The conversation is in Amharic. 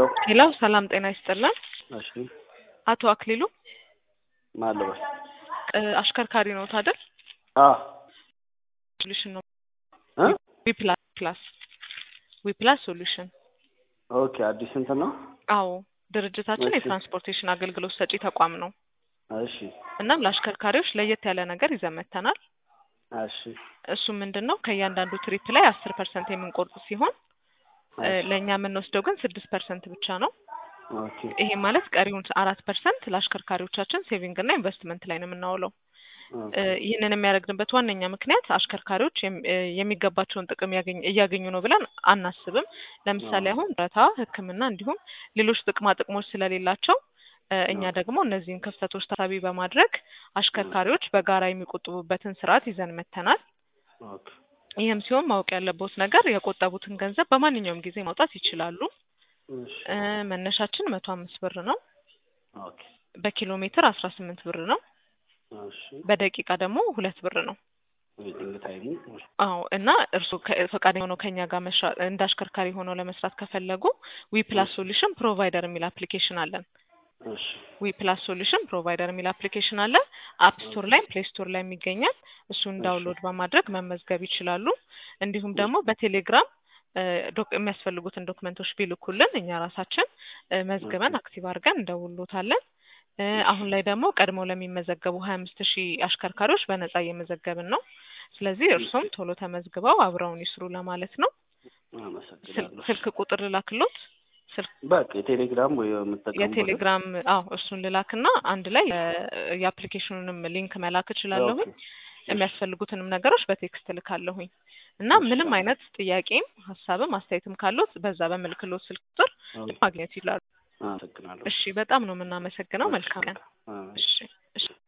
ሄሎ ሰላም ጤና ይስጥልን። እሺ አቶ አክሊሉ ማለበል እ አሽከርካሪ ነው አይደል? አ ሶሉሽን ነው እ ዊፕላስ ፕላስ ዊፕላስ ሶሉሽን። ኦኬ አዲስ እንትን ነው። አዎ ድርጅታችን እሺ። የትራንስፖርቴሽን አገልግሎት ሰጪ ተቋም ነው። እሺ እናም ለአሽከርካሪዎች ለየት ያለ ነገር ይዘን መጥተናል። እሺ እሱ ምንድን ነው ከእያንዳንዱ ትሪፕ ላይ አስር ፐርሰንት የምንቆርጥ ሲሆን እ እሺ። ለእኛ የምንወስደው ግን ስድስት ፐርሰንት ብቻ ነው። ኦኬ ይሄ ማለት ቀሪውን አራት ፐርሰንት ለአሽከርካሪዎቻችን ሴቪንግ እና ኢንቨስትመንት ላይ ነው የምናውለው። ኦኬ እ ይህንን የሚያደርግንበት ዋነኛ ምክንያት አሽከርካሪዎች የም- እ የሚገባቸውን ጥቅም ያገኝ- እያገኙ ነው ብለን አናስብም። ለምሳሌ አዎ። አሁን ጡረታ፣ ሕክምና እንዲሁም ሌሎች ጥቅማ ጥቅሞች ስለሌላቸው እ እኛ ኦኬ ደግሞ እነዚህን ክፍተቶች ታሳቢ በማድረግ አሽከርካሪዎች በጋራ የሚቆጥቡበትን ስርዓት ይዘን መጥተናል። ኦኬ ይህም ሲሆን ማወቅ ያለበት ነገር የቆጠቡትን ገንዘብ በማንኛውም ጊዜ ማውጣት ይችላሉ። እሺ እ መነሻችን መቶ አምስት ብር ነው። ኦኬ በኪሎ ሜትር አስራ ስምንት ብር ነው። እሺ በደቂቃ ደግሞ ሁለት ብር ነው። ዌቲንግ ታይሙ እሺ አዎ እና እርስዎ ከ- ፈቃደኛ ሆነው ከኛ ጋር መስራት እንደ አሽከርካሪ ሆነው ለመስራት ከፈለጉ ዊ ፕላስ እሺ ሶሉሽን ፕሮቫይደር የሚል አፕሊኬሽን አለን። እሺ ዊ ፕላስ ሶሉሽን ፕሮቫይደር የሚል አፕሊኬሽን አለ። አፕ ስቶር ላይ ፕሌይ ስቶር ላይ የሚገኛል። እሱን እሺ ዳውንሎድ በማድረግ መመዝገብ ይችላሉ። እንዲሁም እሺ ደግሞ በቴሌግራም እ ዶክ- የሚያስፈልጉትን ዶክመንቶች ቢልኩልን እኛ ራሳችን እ ኦኬ መዝግበን አክቲቭ አድርገን እንደውሎታለን። እ እሺ አሁን ላይ ደግሞ ቀድመው ለሚመዘገቡ ሀያ አምስት ሺህ አሽከርካሪዎች በነጻ እየመዘገብን ነው። ስለዚህ እሺ እርሶም ቶሎ ተመዝግበው አብረውን ይስሩ ለማለት ነው። ስል- አመሰግናለሁ። ስልክ ቁጥር ልላክሎት። ስልክ በቃ የቴሌግራም ወይ የምጠቀሙበትን የቴሌግራም አዎ እሱን ልላክና አንድ ላይ የ- የአፕሊኬሽኑንም ሊንክ መላክ ኦኬ እችላለሁኝ። እሺ የሚያስፈልጉትንም ነገሮች በቴክስት ልካለሁኝ እና እሺ ምንም አይነት ጥያቄም ሀሳብም አስተያየትም ካሉት በዛ በምልክሎት ስልክ ቁጥር ኦኬ ማግኘት ይችላሉ። አመሰግናለሁ። እሺ በጣም ነው የምናመሰግነው። እሺ መልካም ቀን። አ እሺ እሺ